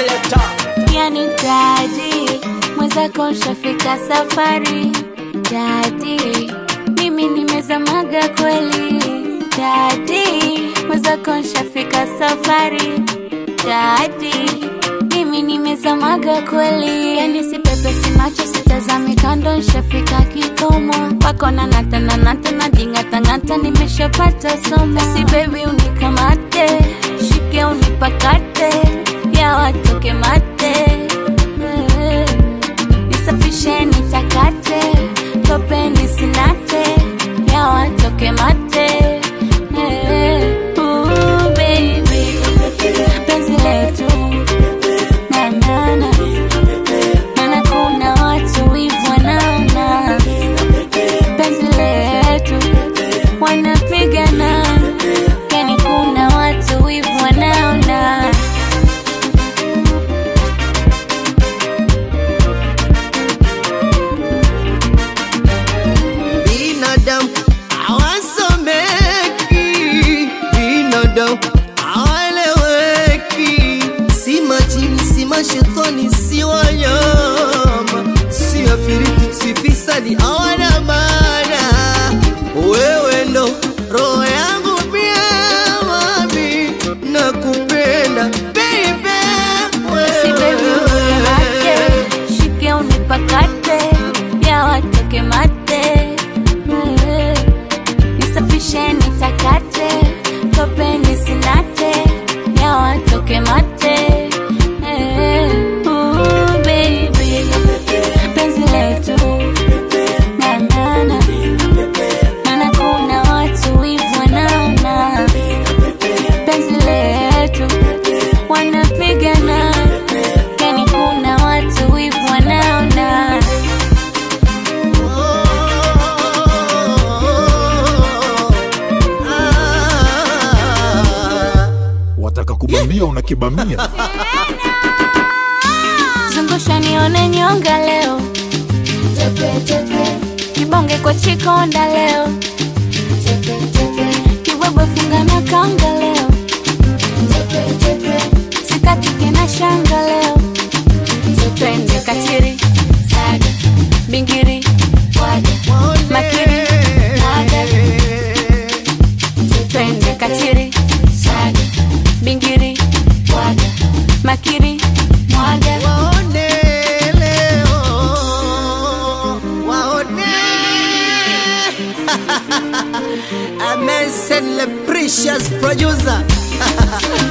selector. yani dadi mwenzako nshafika safari dadi mimi nimezamaga kweli dadi mwenzako nshafika safari dadi mimi nimezamaga kweli yani sipepesi macho sitazami kando nshafika kikomo wako na natananata na jingatangata nimeshapata somo si bebi unikamate shike unipakate ya watoke mate Eh, nisafishe nitakate tope nisinate ya watoke mate Eh, ooh, baby penzi letu nanana mana kuna watu wivu wanaona penzi letu wanapigana yani kuna watu wivu wanaona binadamu hawasomeki, binadamu hawaeleweki, si majini, si mashetani, si wanyama, si afiriti, si fisadi, hawana maana. Wewe ndo roho yangu pia, mami, nakupenda baby, Si baby unimate, wewe shike unipakate, ya watoke mate. Eh, Nisafishe nitakate, tope nisinate, ya watoke mate. Eh, ooh, baby, penzi letu ng'ang'ana, maana kuna watu wivu wanaona penzi letu wanapigana yani kuna watu wivu wanaona wataka kubambia unakibamia zungusha nione nyonga leo kibonge kwa chikonda leo kibwebwe funga na kanga leo sikatike na shanga leo twende katiri saga bingiri waga makiri mwaga twende katiri saga bingiri waga makiri mwaga Waone leo, waone. Amen, send the precious producer.